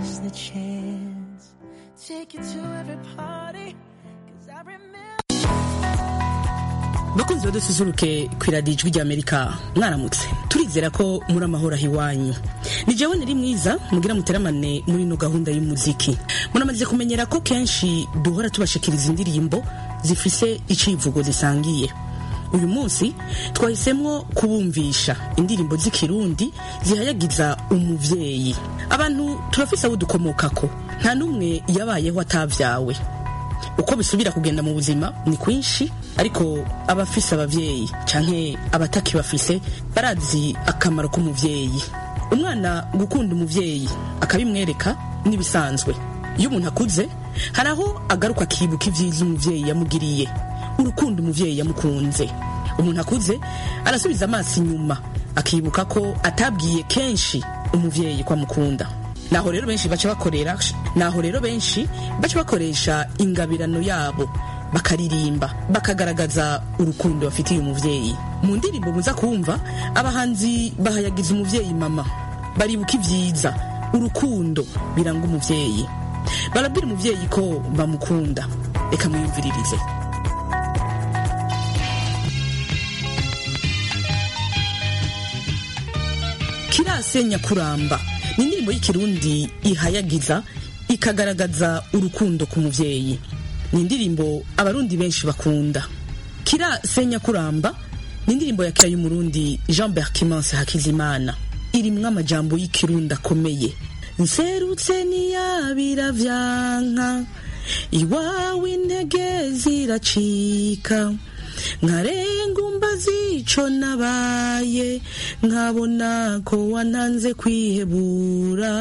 is the chance. Take you to every party, cause I remember. bakunzi badususuruke ku iradiyo ijwi ry'amerika mwaramutse turizera ko muri amahoro aho iwanyu ni jewe nari mwiza mugira muteramane muri ino gahunda y'umuziki muramaze kumenyera ko kenshi duhora tubashikiriza indirimbo zifise icivugo zisangiye uyu munsi twahisemwo kubumvisha indirimbo z'ikirundi zihayagiza umuvyeyi abantu turafise abo dukomokako nta n'umwe yabayeho atavyawe uko bisubira kugenda mu buzima ni kwinshi ariko abafise abavyeyi canke abatakibafise barazi akamaro k'umuvyeyi umwana gukunda umuvyeyi akabimwereka n'ibisanzwe iyo umuntu akuze hari aho agaruka akibuka ivyiza umuvyeyi yamugiriye urukundo umuvyeyi yamukunze umuntu akuze arasubiza amaso inyuma akibuka ko atabwiye kenshi umuvyeyi ko amukunda naho rero benshi baca bakorera naho rero benshi baca bakoresha ingabirano yabo bakaririmba bakagaragaza urukundo bafitiye umuvyeyi mu ndirimbo muza kumva abahanzi bahayagiza umuvyeyi mama baribuka ivyiza urukundo biranga umuvyeyi barabwira umuvyeyi ko bamukunda reka mwiyumviririze kirasenya kuramba ni indirimbo y'ikirundi ihayagiza ikagaragaza urukundo ku muvyeyi ni indirimbo abarundi benshi bakunda kira senya kuramba ni indirimbo ya kera y'umurundi jean berkimanse hakizimana irimwo amajambo y'ikirundi akomeye nserutse niyabira vyanka iwawe intege ziracika nkarengumba zico nabaye nkabona ko wantanze kwihebura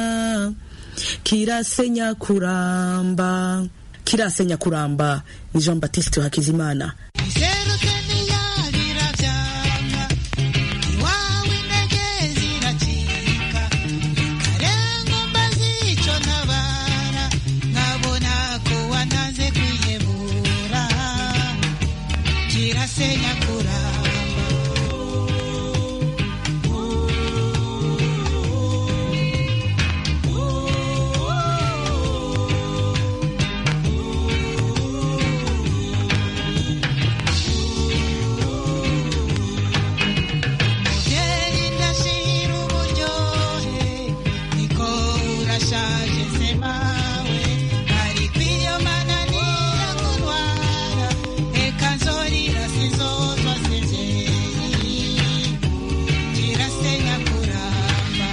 kirasenya kuramba kirasenya kuramba ni jean baptiste hakizimana Iserutse niyabira vyanga, iwawe intege ziracika. Karengumba zico ntabara, nkabona ko wantanze kwihebura. Kirasenya kuramba. Muvyeyi ndashira uburyohe, niko urashaje se mawe. Ariko iyo mananiye kurwara, eka nzorira sinzozwa se vyeyi. Kirasenya kuramba.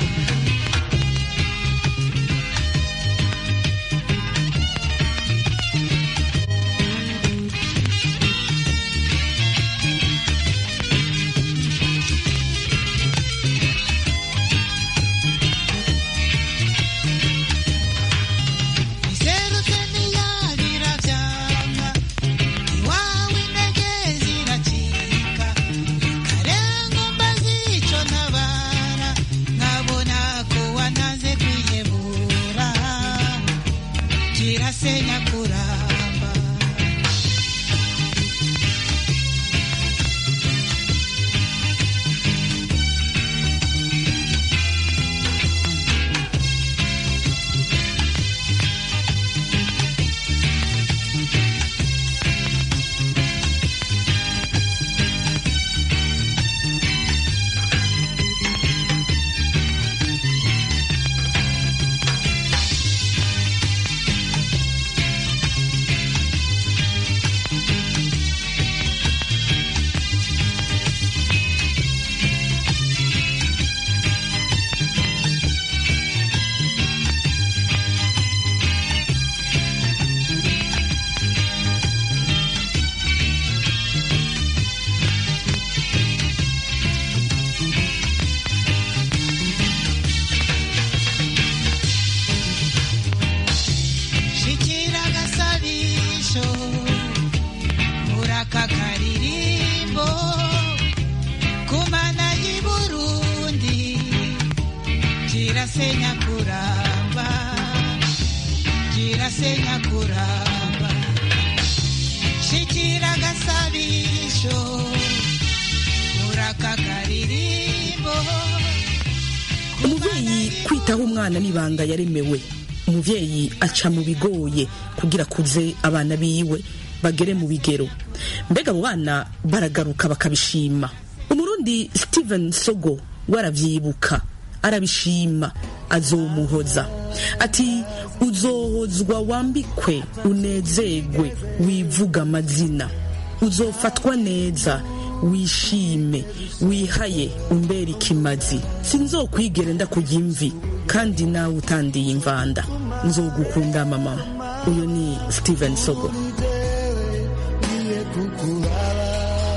kwitaho umwana n'ibanga yaremewe umuvyeyi aca mu bigoye kugira kuze abana biwe bagere mu bigero mbega abo bana baragaruka bakabishima umurundi steven sogo waravyibuka arabishima azomuhoza ati uzohozwa wambikwe unezegwe wivuga amazina uzofatwa neza wishime wihaye umbera ikimazi sinzokwigere ndakujya imvi kandi nawe utandiye imvanda nzogukunda mama uyu ni steven sogo ngiye kukuraba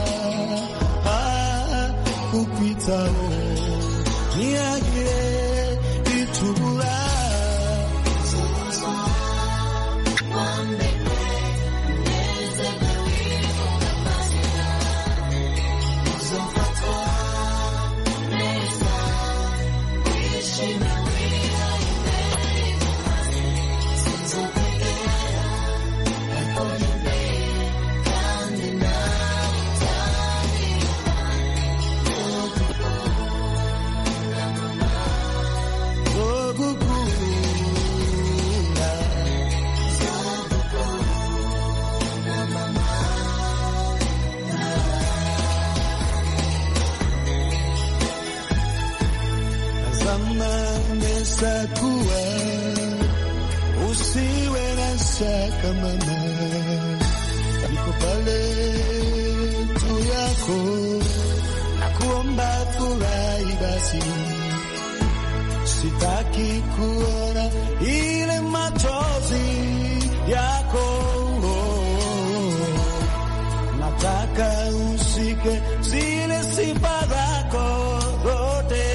ah, kukwitaho ntihagire itubura zogukunda zamani sakuwa usiwe na shaka mama niko pale tu yako nakuomba furahi basi sitaki kuona ile machozi yako nataka ushike zile sifa zako zote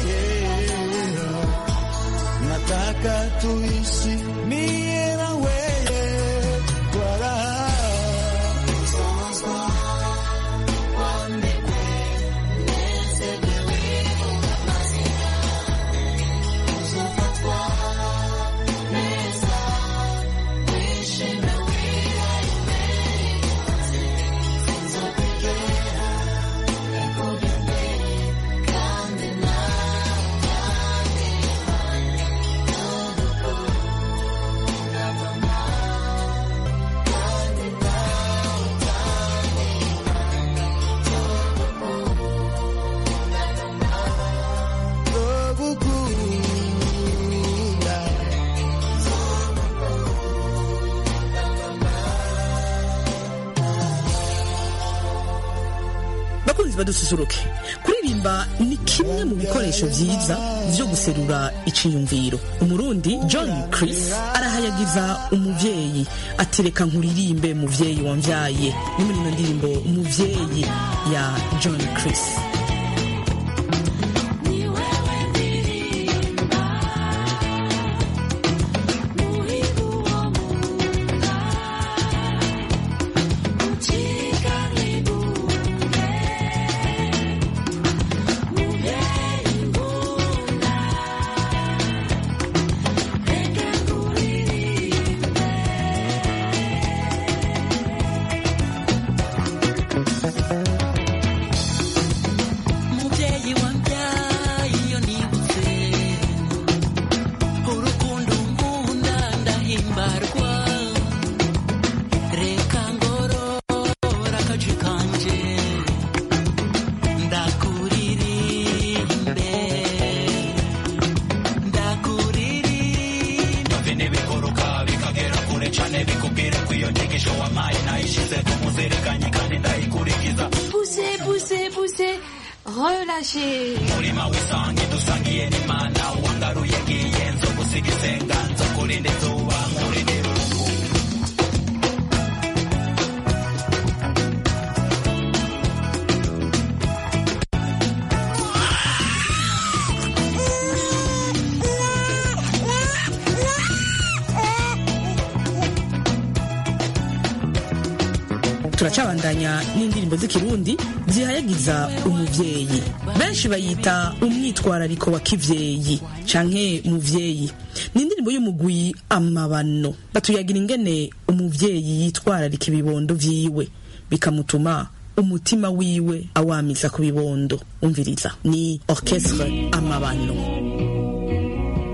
nataka tuishi mie na wewe kwa raha zogukunda bakunzi badususuruke kuririmba ni kimwe mu bikoresho vyiza vyo guserura iciyumviro umurundi john chris arahayagiza umuvyeyi atireka nkuririmbe muvyeyi wamvyaye ni muri ino ndirimbo umuvyeyi ya john chris mubyeyi wambyaye iyo nibutse urukundo nkunda ndahimbarwa reka ngorora akaji kanje ndakuririmbe ndakuririmbe bine biguruka bikagera kure cane bikubwire ko iyo nyigisho wampaye nayishize ku muzirikanyi kandi ndayikurikiza Poussez, poussez, poussez. Relâchez. murima w'isangi dusangiye n'imana wangaruye ngiye nzo gusiga isenga nzo kurinda izuba nkurindira urungu turacabandanya n'indirimbo z'ikirundi zihayagiza umuvyeyi benshi bayita umwitwarariko wa kivyeyi canke muvyeyi ni indirimbo y'umugwi amabano batuyagira ingene umuvyeyi yitwararika ibibondo vyiwe bikamutuma umutima wiwe awamiza ku bibondo umviriza ni orchestre amabano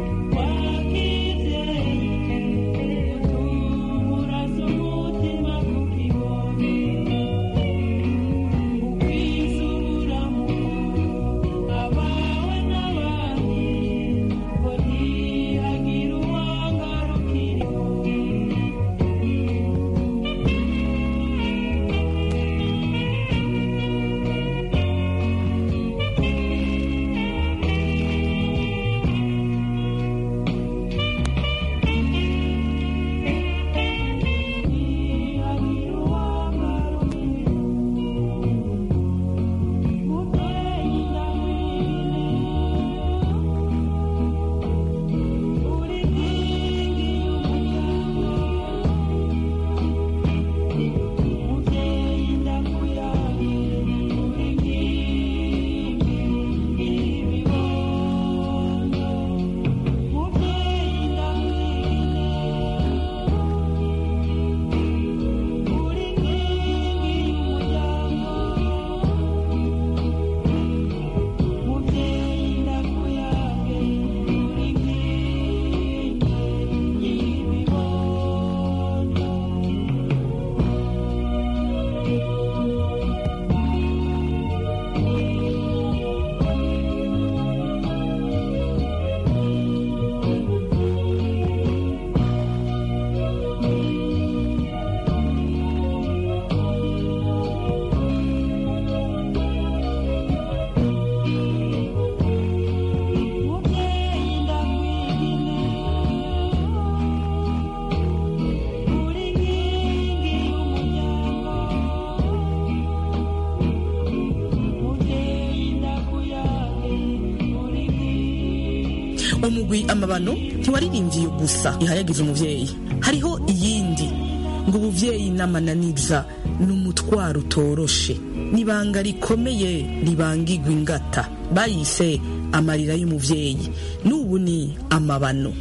umugwi amabano ntiwaririmbye iyo gusa ihayagiza umuvyeyi hariho iyindi ngo ubuvyeyi n'amananiza ni umutwaro utoroshe n'ibanga rikomeye ribangigwa ingata bayise amarira y'umuvyeyi n'ubu ni amabano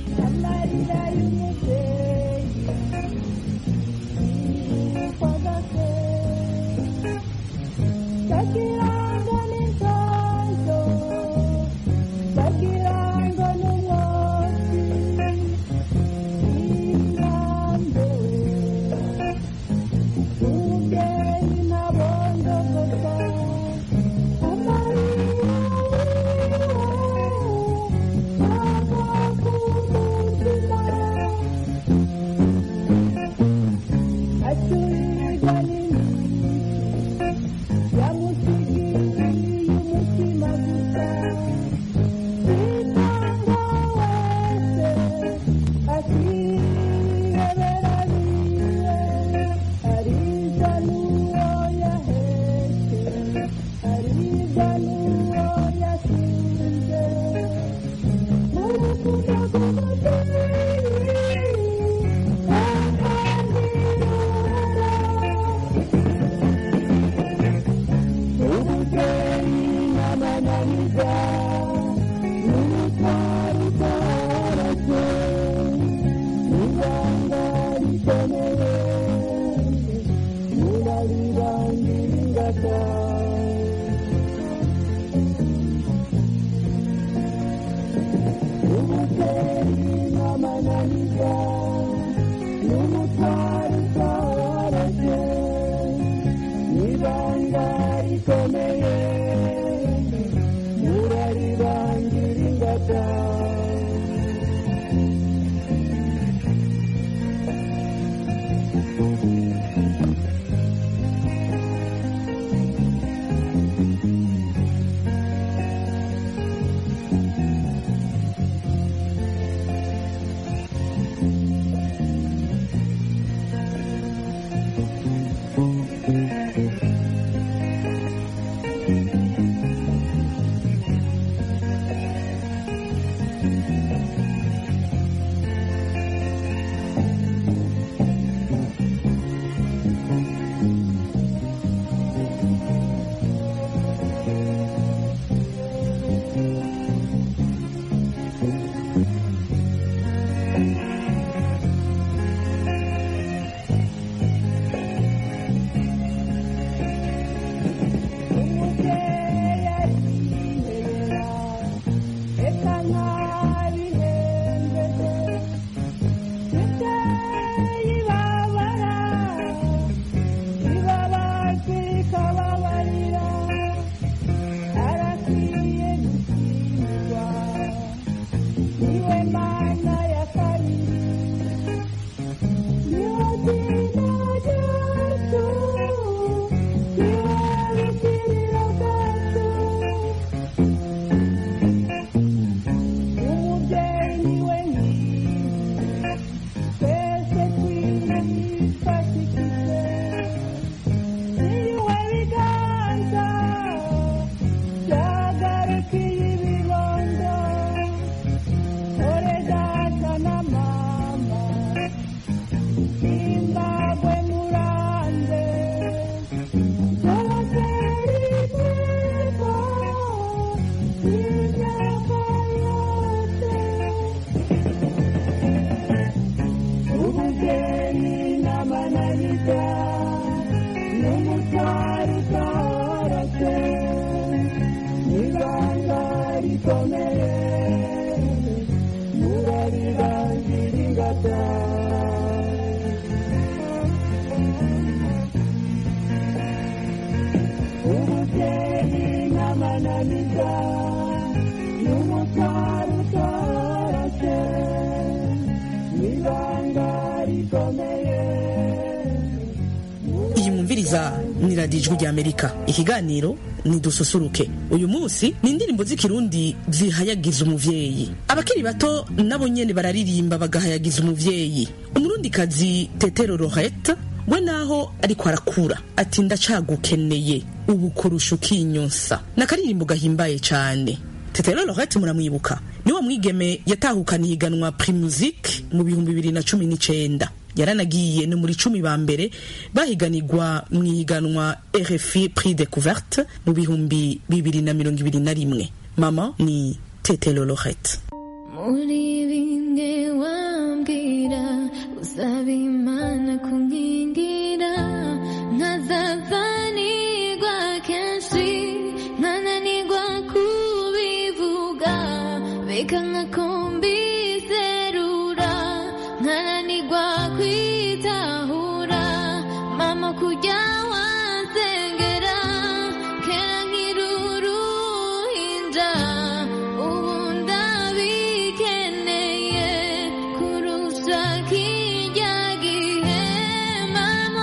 iyi mwumviriza ni radiyo ijwi ry'amerika ikiganiro ni dususuruke uyu munsi ni indirimbo z'ikirundi zihayagiza umuvyeyi abakiri bato nabo nyene bararirimba bagahayagiza umuvyeyi umurundikazi tetero roheta we naho ariko arakura ati ndacagukeneye ubu kurusha ukinyonsa ni akaririmbo gahimbaye cane tetero lorette muramwibuka niwo mwigeme yatahukana ihiganwa primusic mu bihumbi bibiri na cumi n'icenda yaranagiye no muri cumi ba mbere bahiganirwa mu ihiganwa rfi prix découverte mu bihumbi bibiri na mirongo ibiri na rimwe mama ni tetero lorette muri bimwe wambwira usaba imana kunkingira nkazazanirwa kenshi nkananirwa kubivuga beka nkakumbizerura nkananirwa kwitahura mama kujya wansengera kera nk'iruruhinja ubu ndabikeneye kurusha kijya gihe mama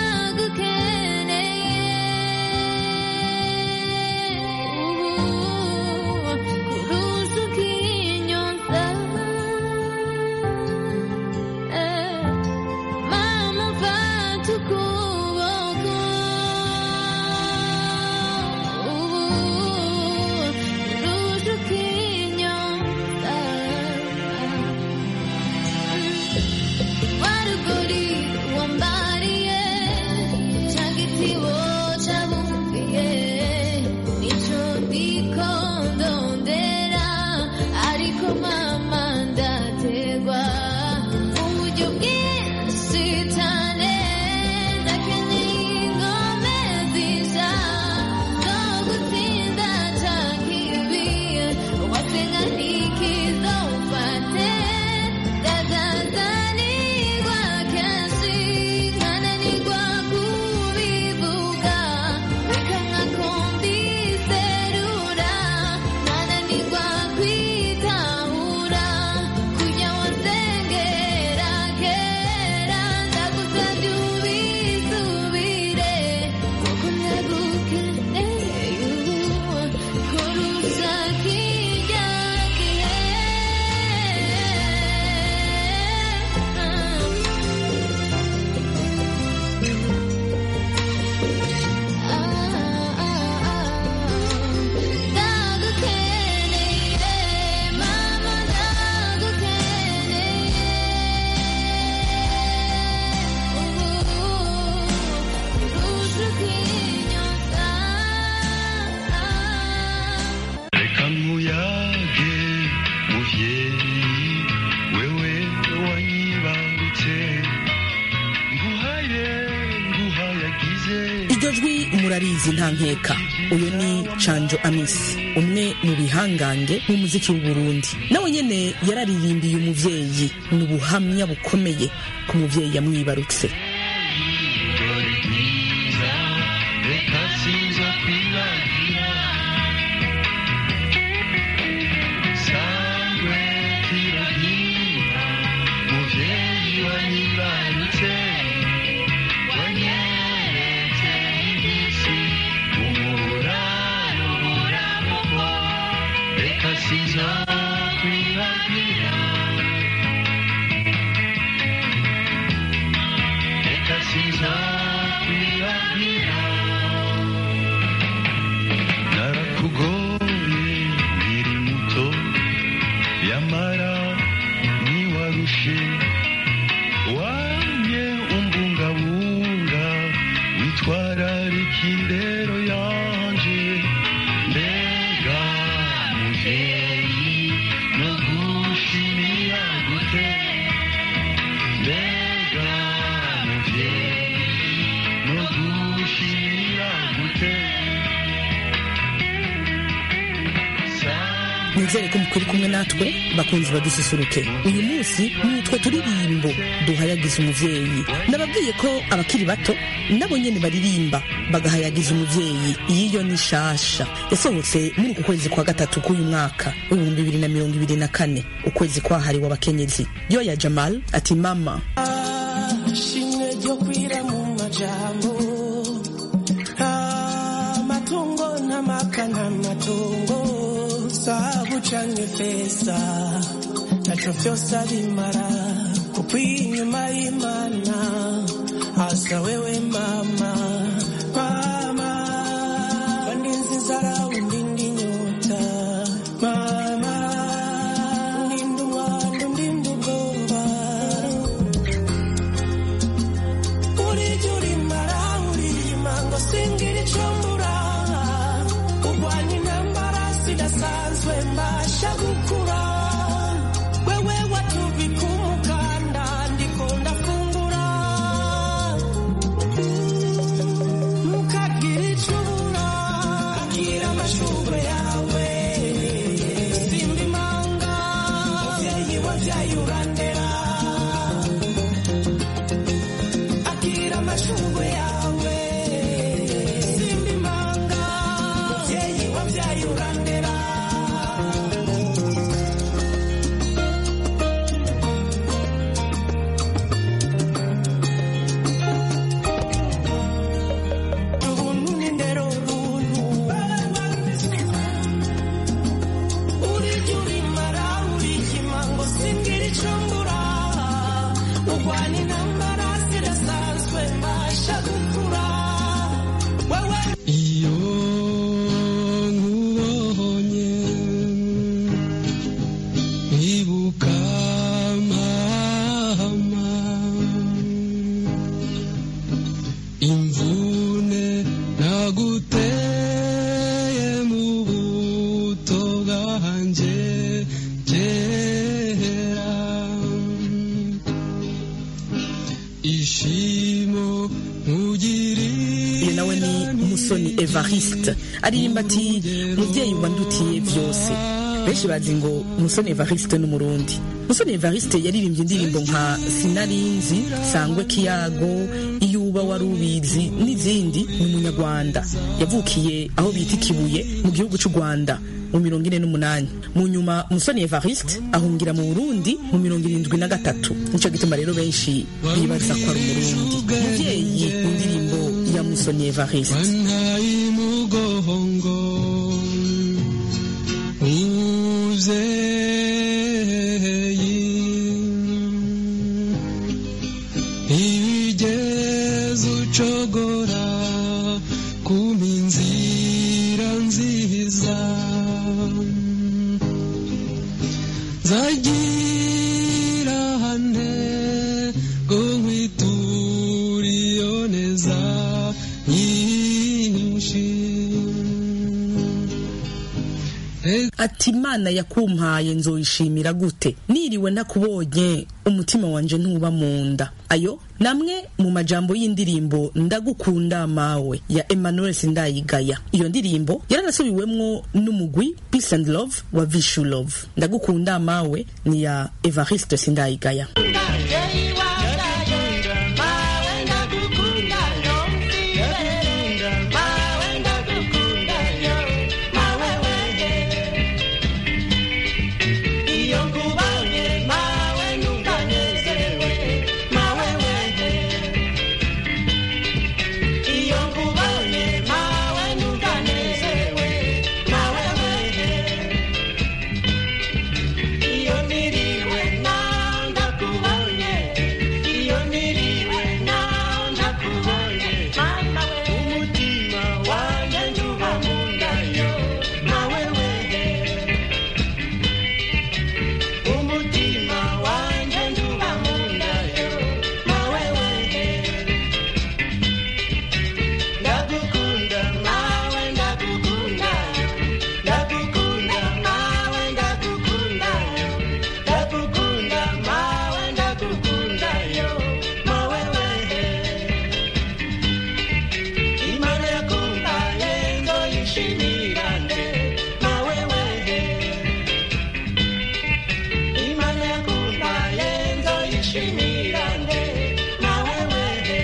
ndagukeneye ubu kurusha ukinyonsa Eh, mama mfata ukuboko ubu kurusha ukinyonsa waruguri wambariye ca gitibo cabumviye nico ndiko ndondera ariko mama ndategwa uburyo bwinshi cane ndakeneye ingome zija zo gutsinda ca kibi wasenga ntikizofate ndazazanirwa kenshi nkananirwa kubivuga reka nkakumbiserura nkananirwa kwitahura kujya wasengera kera ndagusabye ubisubire kuko ndagukeneye ubu kurusha kijya Ndagukeneye mama ndagukeneye kurusha ukinyonsa reka nkuyage muvyeyi wewe wanyibarutse nguhaye nguhayagize iryo jwi murarizi nta nkeka uyu ni canjo amisi umwe mu bihangange b'umuziki w'uburundi nawe nyene yararirimbiye umuvyeyi ni ubuhamya bukomeye ku muvyeyi yamwibarutse dore ryiza reka sinza kwibagira sangwe tiragira muvyeyi wanyibarutse wanyeretse ibisi umuraro buramuko reka sinza kwibagira reka sinza kwibagira narakugoye nkiri muto yamara ntiwarushe wamye umbungabunga witwararika indero yanje mbega muvyeyi no gushimira gute mbega muvyeyi no gushimira gute nizere ko mukuri kumwe natwe bakunzi badususuruke uyu munsi ni utwo turirimbo duhayagiza umuvyeyi nababwiye ko abakiri bato nabo nyene baririmba bagahayagiza umuvyeyi yiyo ni shasha yasohotse muri uku kwezi kwa gatatu k'uyu mwaka w'ibihumbi bibiri na mirongo ibiri na kane ukwezi kwahariwe abakenyezi yoya jamal ati mama shimwe ryo kwira mu majambo amatungo ntamaka n'amatungo sabu canke feza naco vyose abimara kuko inyuma y'imana hasa wewe mama mama kandi nzi inzara undi ndi nyota ishimo nkugirira uyu nawe ni musoni evariste aririmba ati mubyeyi wandutiye byose benshi bazi ngo musoni evariste n'umurundi musoni evariste yaririmbye indirimbo nka sinarinzi sangwe kiyago iyo uba wari ubizi n'izindi ni umunyarwanda yavukiye aho bita ikibuye mu gihugu cy'u rwanda mu mirongo ine n'umunani mu nyuma musoni evariste ahungira mu burundi mu mirongo irindwi na gatatu nicyo gituma rero benshi bibaza ko ari umurundi mubyeyi mu ndirimbo ya musoni evariste wantaye umugongo umubyeyi ibigeze ucogora kumpa inzira nziza zagira hane ngo nkwiture iyo neza nyinshi ati imana yakumpaye nzoyishimira gute niriwe nakubonye umutima wanje ntuba mu nda ayo namwe mu majambo y'indirimbo ndagukunda mawe ya emmanuel sindayigaya iyo ndirimbo yaranasubiwemwo n'umugwi peace and love wa vishu love ndagukunda mawe ni ya evariste sindayigaya Iyo niriwe nawe ndakubonye Iyo niriwe nawe ndakubonye Mama we umutima wanjye njuba mu nda yo Mawe we umutima wanjye njuba mu nda yo Mawe we ndagukunda mawe ndagukunda ndagukunda mawe ndagukunda ndagukunda mawe ndagukunda yo mawe wehe imana yakumpaye nzoyishimira nde mawe wehe imana yakumpaye nzoyishimira nde mawe wehe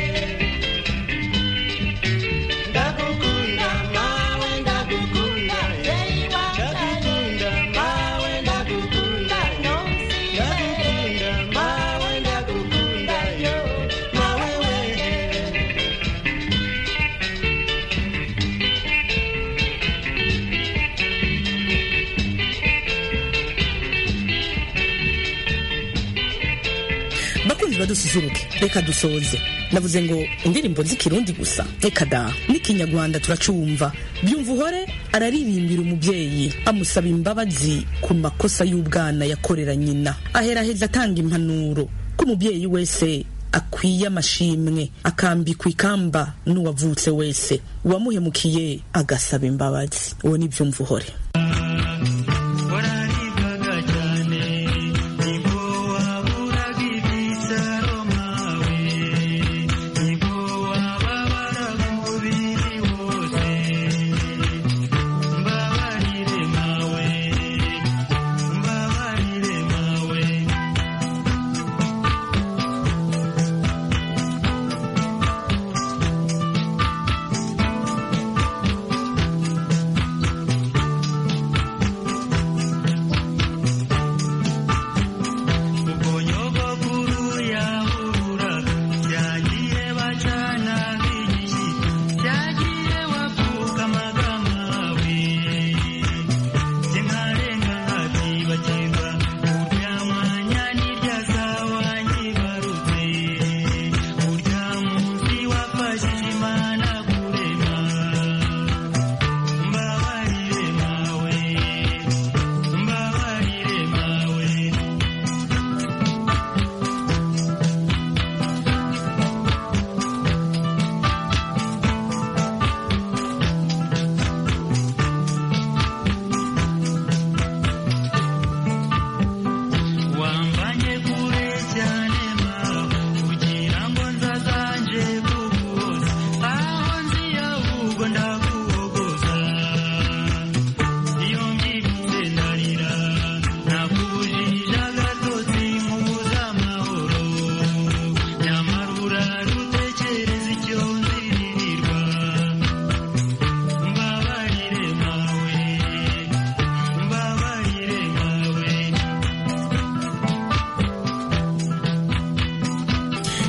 ndagukunda mawe ndagukunda ndagukunda mawe ndagukunda ndagukunda mawe ndagukunda yo mawe wehe bakunzi badususuruke reka dusoze navuze ngo indirimbo z'ikirundi gusa reka da n'ikinyarwanda turacumva byumva uhore araririmbira umubyeyi amusaba imbabazi ku makosa y'ubwana yakorera nyina aheraheza atanga impanuro ko umubyeyi wese akwiye amashimwe akambikwa ikamba n'uwavutse wese uwamuhemukiye agasaba imbabazi uwo ni byumva uhore wararibwaga cyane nibwo waburaga ibyicaro mawe nibwo wababaraga umubiri wose mbabarire mawe mbabarire mawe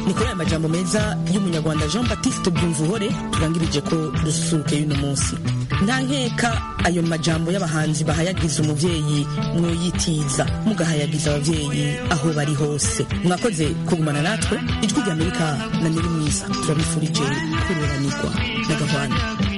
ni kuri aya majambo meza y'umunyarwanda jean baptiste byumvuhore turangirije ko dususuruke y'uno munsi nta nkeka ayo majambo y'abahanzi bahayagiza umubyeyi mwoyitiza mugahayagiza ababyeyi aho bari hose mwakoze kugumana natwe ijwi ry'amerika na nyiri mwiza turabifurije kururanirwa na gahwana